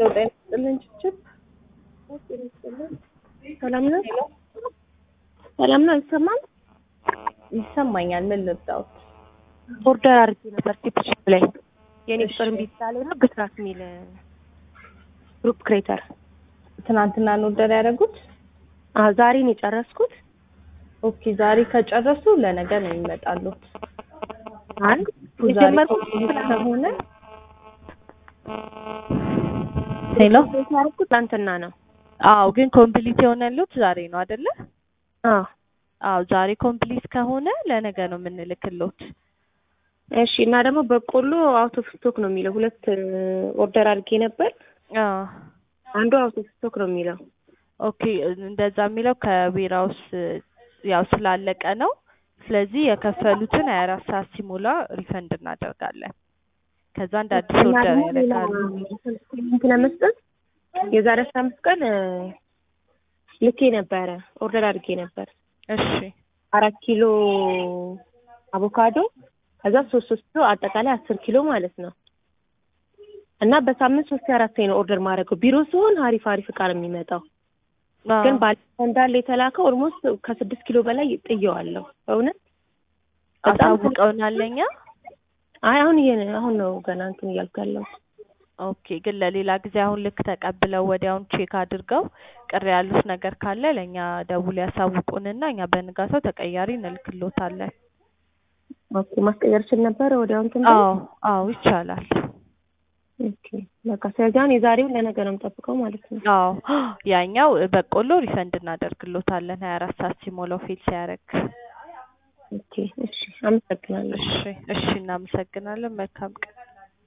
ጤና ይስጥልን ችችብ ሰላም ነው። ሰላም ነው። አይሰማም? ይሰማኛል። ምን ልርዳዎት? ኦርደር አድርጌ ነበር ቲፕሽፕ ላይ የኔ ቁጥር እምቢ ስላለኝ ነው። ብስራት የሚል ግሩፕ ክሬተር ትናንትና ነው ኦርደር ያደረጉት? አዎ ዛሬ ነው የጨረስኩት። ኦኬ ዛሬ ከጨረሱ ለነገ ነው የሚመጣሉት። አይ ዛሬ የጀመርኩት ኮምፕሊት ከሆነ ሄሎ ያደረኩት ትናንትና ነው። አዎ ግን ኮምፕሊት የሆነሉት ዛሬ ነው አይደለ? አዎ አዎ ዛሬ ኮምፕሊት ከሆነ ለነገ ነው የምንልክሎት። እሺ። እና ደግሞ በቆሎ አውት ኦፍ ስቶክ ነው የሚለው። ሁለት ኦርደር አድርጌ ነበር። አዎ አንዱ አውት ኦፍ ስቶክ ነው የሚለው። ኦኬ እንደዛ የሚለው ከዌራውስ ያው ስላለቀ ነው። ስለዚህ የከፈሉትን ሀያ አራት ሰዓት ሲሞላ ሪፈንድ እናደርጋለን። ከዛ እንደ አዲስ እና ኦርደር ደግሞ ሌላ ያደርጋሉ። ሊንክ ለመስጠት የዛሬ አስራ አምስት ቀን ልኬ ነበረ ኦርደር አድርጌ ነበር እሺ አራት ኪሎ አቮካዶ ከዛ ሶስት ሶስት ኪሎ አጠቃላይ አስር ኪሎ ማለት ነው። እና በሳምንት ሶስት አራት ነው ኦርደር ማድረገው ቢሮ ሲሆን አሪፍ አሪፍ እቃ ነው የሚመጣው። ግን ባለፈው እንዳለ የተላከው ኦልሞስት ከስድስት ኪሎ በላይ ጥየዋለሁ። በእውነት በጣም አሳውቀውናል ለኛ። አይ አሁን ይሄ አሁን ነው ገና እንትን እያልኩ ያለው። ኦኬ ግን ለሌላ ጊዜ አሁን ልክ ተቀብለው ወዲያውን ቼክ አድርገው ቅር ያሉት ነገር ካለ ለእኛ ደውል ያሳውቁንና እኛ በንጋታው ተቀያሪ እንልክሎታለን። ኦኬ ማስቀየር ችል ነበር ወዲያው እንትን ብል? አዎ አዎ ይቻላል። ኦኬ በቃ ስለዚህ አሁን የዛሬውን ለነገ ነው የምጠብቀው ማለት ነው። አዎ ያኛው በቆሎ ሪፈንድ እናደርግሎታለን ሀያ አራት ሰዓት ሲሞላው ፌል ሲያደርግ። ኦኬ እሺ፣ አመሰግናለሁ። እሺ እሺ እናመሰግናለን። መልካም ቀን